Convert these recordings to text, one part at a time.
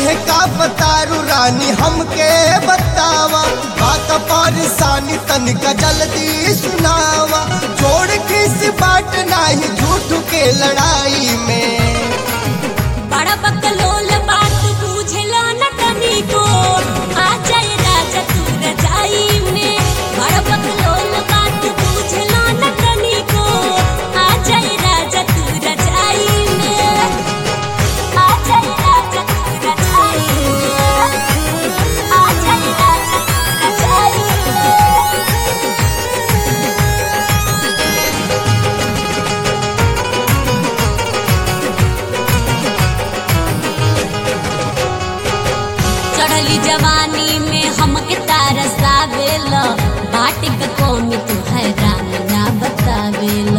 काहे का बतारू रानी हमके बतावा बात परेशानी तनिका जल्दी सुनावा जोड़ किस बाट नाही झूठ के लड़ाई में बड़ा बकलोल बात बुझला न तनिको आ जाए राजा तू रजाई में बड़ा बकलोल बात बुझला न तनिको आ जाए राजा तू रजाई में आ जाए राजा तू रजाई में आ जाए राजा तू रजाई में चढ़ली जवानी में हमके तारसावेल बाटे के कौमी तू हैरान ना बतावेल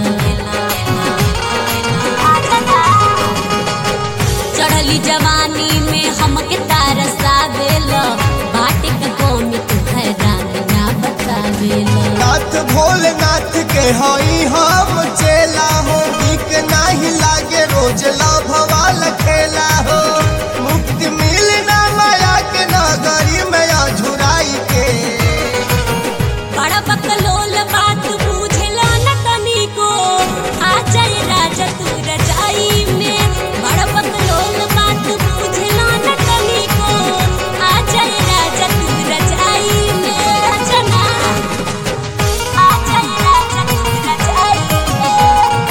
चढ़ली जवानी में हमके तारसावेल बाटे के कौमी तू हैरान ना बतावेल नाथ भोलेनाथ के हई हम चेला हो नीक नाही लागे रोज लाभवा लखेला हो मुक्ति मिलना माया के नगरी में अझुराई के बड़ा बकलोल बात बुझला न तनिको आ जाए राजा तू रजाई में बड़ा बकलोल बात बुझला न तनिको आ जाए राजा तू रजाई में जना आ जाए राजा तू रजाई में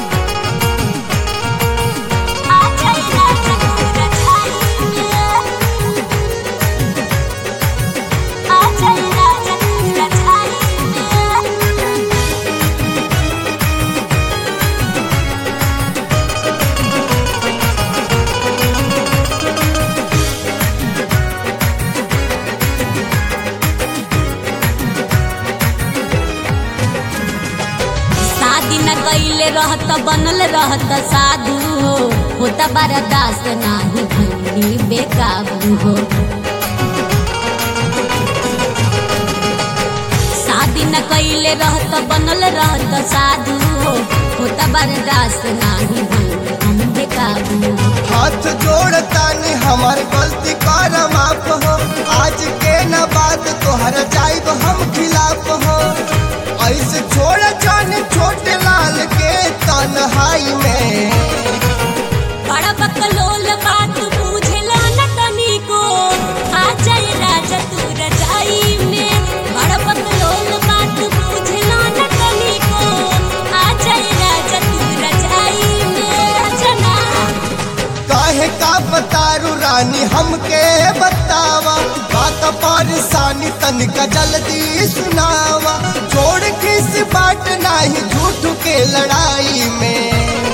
आ जाए राजा तू रजाई में आ जाए राजा तू रजाई में शादी न कैले रहत बनल रहत साधु हो होता बरदास नाही भंगी बेकाबू हो शादी न कैले रहत बनल रहत साधु हो होता बरदास नाही भंगी हम बेकाबू हो हाथ जोड़तानी हमार गलती कर माफ हो आज के न बात तोहर जाइब हम खिलाफ हो ऐसे छोड़ जाने छोटे लाल के तन्हाई में बड़ा बकलोल बात बुझला न तनिको आ जाए राजा तू रजाई में बड़ा बकलोल बात बुझला न तनिको आ जाए राजा तू रजाई में जना काहे का बतारू रानी हमके बतावा बात परेशानी तनिका जल्दी सुनावा छोड़ किस बाट नाही झूठ के लड़ाई में